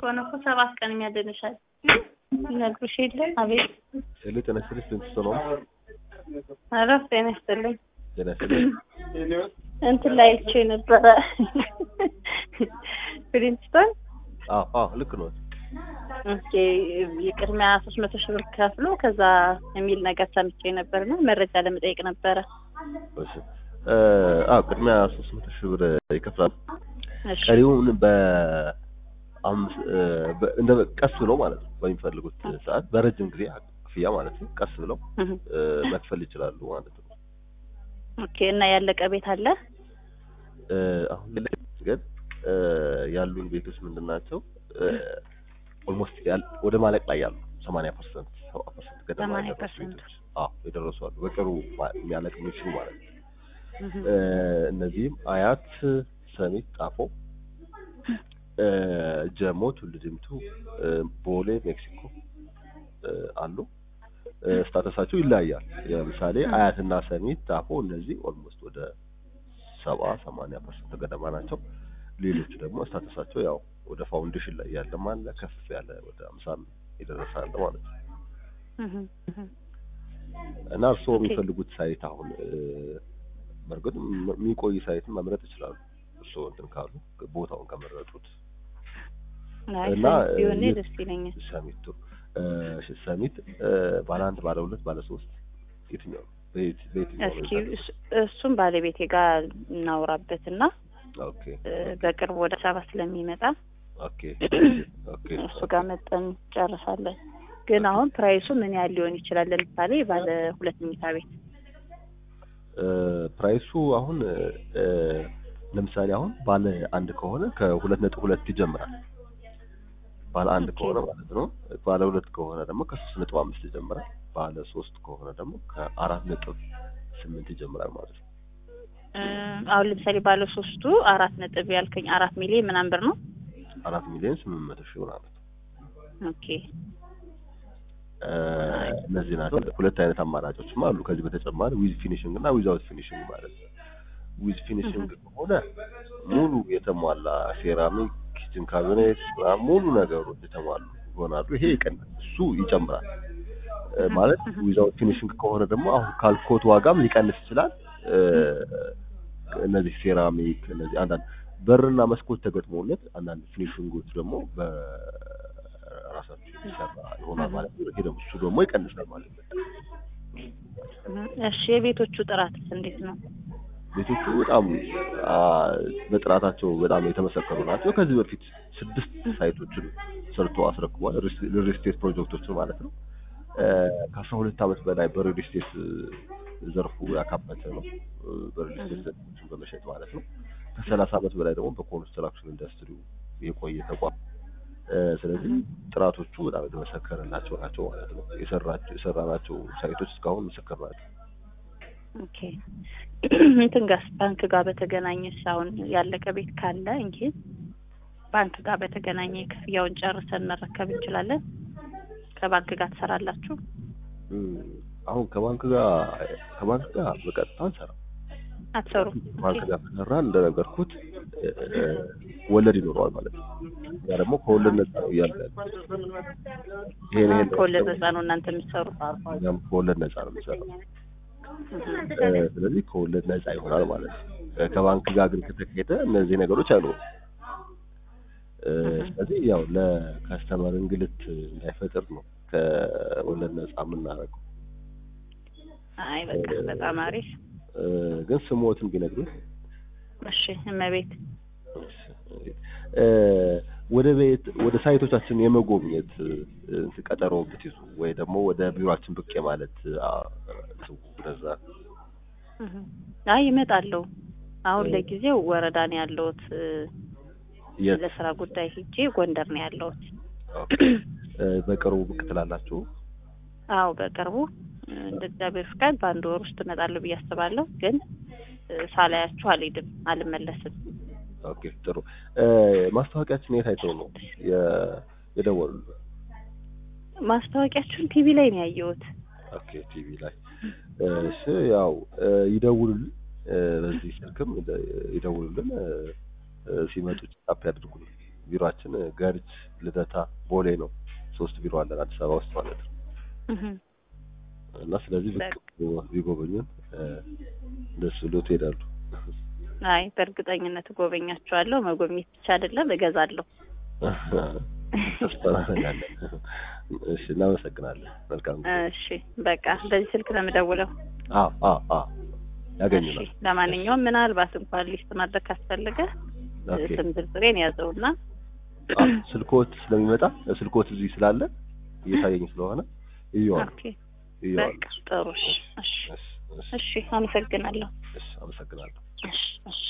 ከሆነ እኮ ሰባት ቀን የሚያድንሻል ይነግሩሽ የለም አቤት ሄሎ ጤና ይስጥልኝ ስንት ነው ኧረ ጤና ይስጥልኝ ጤና ይስጥልኝ እንትን ላይ አይቼ ነበረ ፕሪንስቶን አዎ አዎ ልክ ነው ኦኬ የቅድሚያ ሶስት መቶ ሺህ ብር ከፍሎ ከዛ የሚል ነገር ሰምቼ ነበርና መረጃ ለመጠየቅ ነበረ እሺ እ አዎ ቅድሚያ ሶስት መቶ ሺህ ብር ይከፍላል እሺ ቀሪውን በአምስት እ በ- እንደ ቀስ ብለው ማለት ነው በሚፈልጉት ሰዓት በረጅም ጊዜ ክፍያ ማለት ነው ቀስ ብለው እህ። እ መክፈል ይችላሉ ማለት ነው ኦኬ እና ያለቀ ቤት አለ እ አሁን ላይ ግን እ ያሉን ቤቶች ምንድን ናቸው ኦልሞስት ወደ ማለቅ ላይ ያሉ ሰማንያ ፐርሰንት ሰባ ፐርሰንት ገደማ 80% የደረሱ ቤቶች አዎ የደረሱ አሉ በቅርቡ ማ- የሚያለቅ የሚችሉ ማለት ነው እህ። እ እነዚህም አያት ሰሚት ጣፎ እ ጀሞ ቱሉ ዲምቱ እ ቦሌ ሜክሲኮ እ አሉ እ ስታተሳቸው ይለያያል ለምሳሌ አያትና ሰሚት ጣፎ እነዚህ ኦልሞስት ወደ ሰባ ሰማንያ ፐርሰንት ገደማ ናቸው ሌሎቹ ደግሞ ስታተሳቸው ያው ወደ ፋውንዴሽን ላይ ያለም አለ ከፍ ያለ ወደ አምሳም የደረሰ አለ ማለት ነው እህ። እህ። እና እርስዎ ኦኬ። የሚፈልጉት ሳይት አሁን እ በእርግጥ ም- የሚቆይ ሳይትን መምረጥ ይችላሉ እርስዎ እንትን ካሉ ቦታውን ከመረጡት አይ እና ሰሚት ቢሆን የ- ደስ ይለኛል ሰሚቱ እ እሺ፣ ሰሚት እ ባለ አንድ ባለ ሁለት ባለ ሶስት የትኛው ነው? በየት- በየትኛው ነው እስኪ የታደሰው? እሱ- እሱም ባለቤቴ ጋር እናውራበትና ኦኬ እ በቅርብ ወደ ሰባ ስለሚመጣ ኦኬ ኦኬ እሱ ጋር መጠን እንጨርሳለን። ግን አሁን ፕራይሱ ምን ያህል ሊሆን ይችላል? ለምሳሌ ባለ ሁለት መኝታ ቤት እ ፕራይሱ አሁን እ ለምሳሌ አሁን ባለ አንድ ከሆነ ከሁለት ነጥብ ሁለት ይጀምራል። ባለ አንድ ኦኬ። ከሆነ ማለት ነው። ባለ ሁለት ከሆነ ደግሞ ከሶስት ነጥብ አምስት ይጀምራል። ባለ ሶስት ከሆነ ደግሞ ከአራት ነጥብ ስምንት ይጀምራል ማለት ነው። እ አሁን ለምሳሌ ባለ ሶስቱ አራት ነጥብ ያልከኝ አራት ሚሊዮን ምናምን ብር ነው። አራት ሚሊዮን ስምንት መቶ ሺህ ማለት ነው። ኦኬ እ እነዚህ ናቸው። ሁለት አይነት አማራጮችም አሉ። ከዚህ በተጨማሪ ዊዝ ፊኒሽንግ እና ዊዛውት ፊኒሽንግ ማለት ነው። ዊዝ ፊኒሽንግ ከሆነ ሙሉ የተሟላ ሴራሚክ፣ ኪችን ካቢኔት ምናምን ሙሉ ነገሮች የተሟሉ ይሆናሉ። ይሄ ይቀንሳል፣ እሱ ይጨምራል። እ ማለት ዊዛውት ፊኒሽንግ ከሆነ ደግሞ አሁን ካልኮት ዋጋም ሊቀንስ ይችላል። እ እነዚህ ሴራሚክ እነዚህ አንዳንድ በርና መስኮት ተገጥሞለት አንዳንድ ፊኒሽንጎች ደግሞ በራሳቸው የሚሰራ ይሆናል ማለት ነው። ይሄ ደግሞ እሱ ደግሞ ይቀንሳል ማለት ነው። እሺ የቤቶቹ ጥራትስ እንዴት ነው? ቤቶቹ በጣም አ፣ በጥራታቸው በጣም የተመሰከሩ ናቸው። ከዚህ በፊት ስድስት ሳይቶችን ሰርቶ አስረክቧል። ሪል ስቴት ፕሮጀክቶችን ማለት ነው። እ፣ ከአስራ ሁለት ዓመት በላይ በሪል ስቴት ዘርፉ ያካበተ ነው። እ፣ በሪል ስቴት ዘርፎችን በመሸጥ ማለት ነው። ከሰላሳ ዓመት በላይ ደግሞ በኮንስትራክሽን ኢንዱስትሪው የቆየ ተቋም እ፣ ስለዚህ ጥራቶቹ በጣም የተመሰከረላቸው ናቸው ማለት ነው። የሰራቸው የሰራናቸው ሳይቶች እስካሁን ምስክር ናቸው። ኦኬ እንትን ጋር ባንክ ጋር በተገናኘስ አሁን ያለቀ ቤት ካለ እንግዲህ ባንክ ጋር በተገናኘ ክፍያውን ጨርሰን መረከብ እንችላለን። ከባንክ ጋር ትሰራላችሁ? እም፣ አሁን ከባንክ ጋር ከባንክ ጋር በቀጥታ አንሰራም። አትሰሩ? ባንክ ጋር ከሰራን እንደነገርኩት እ፣ እ፣ ወለድ ይኖረዋል ማለት ነው። ያ ደግሞ ከወለድ ነፃ ነው እያለ ይሄን ይሄን ከወለድ ነፃ ነው እናንተ የምትሰሩ? እኛም ከወለድ ነፃ ነው የሚሰራው። እ፣ ስለዚህ ከወለድ ነፃ ይሆናል ማለት ነው። እ፣ ከባንክ ጋር ግን ከተካሄደ እነዚህ ነገሮች አይኖሩም። እ፣ ስለዚህ ያው ለከስተመር እንግልት እንዳይፈጥር ነው ከወለድ ነፃ የምናደርገው። አይ በቃ በጣም አሪፍ። እ፣ ግን ስሞትን ቢነግሩኝ እሺ እመቤት እ፣ ወደ ቤት ወደ ሳይቶቻችን የመጎብኘት እ፣ ቀጠሮ ብትይዙ ወይ ደግሞ ወደ ቢሮአችን ብቅ የማለት አ፣ እንትኑ እንደዛ እህ። አይ ይመጣለሁ። አሁን ለጊዜው ወረዳ ነው ያለሁት። እ፣ የት ለስራ ጉዳይ ሄጄ ጎንደር ነው ያለሁት። ኦኬ። እ፣ በቅርቡ ብቅ ትላላችሁ? አዎ በቅርቡ እ፣ እንደ እግዚአብሔር ፍቃድ በአንድ ወር ውስጥ እመጣለሁ ብዬ አስባለሁ። ግን እ፣ ሳላያችሁ አልሄድም፣ አልመለስም። ኦኬ ጥሩ። እ፣ ማስታወቂያችን የት አይተው ነው የ- የደወሉልን? ማስታወቂያችሁን ቲቪ ላይ ነው ያየሁት። ኦኬ ቲቪ ላይ እሺ። ያው እ፣ ይደውሉልን እ፣ በዚህ ስልክም ይደ- ይደውሉልን እ፣ እ፣ ሲመጡ ጫፕ ያድርጉልን። ቢሮአችን ገርጅ፣ ልደታ፣ ቦሌ ነው። ሶስት ቢሮ አለን አዲስ አበባ ውስጥ ማለት ነው። እህ እና ስለዚህ ብቅ ቢጎበኙን እ፣ ደስ ብሎት ይሄዳሉ። አይ በእርግጠኝነት እጎበኛቸዋለሁ። መጎብኘት ብቻ አይደለም እገዛለሁ። ተስፋ እናደርጋለን። እሺ እናመሰግናለን። መልካም ጊዜ። እሺ በቃ በዚህ ስልክ ነው የምደውለው። አዎ አዎ አዎ ያገኙናል። እሺ ለማንኛውም ምናልባት እንኳን ሊስት ማድረግ ካስፈለገ ኦኬ ስም ዝርዝሬን ያዘውና አዎ፣ ስልኮት ስለሚመጣ ስልኮት እዚህ ስላለ እየታየኝ ስለሆነ እየዋል ኦኬ እየዋል በቃ ጥሩ። እሺ እሺ እሺ እሺ እሺ አመሰግናለሁ። እሺ አመሰግናለሁ። እሺ እሺ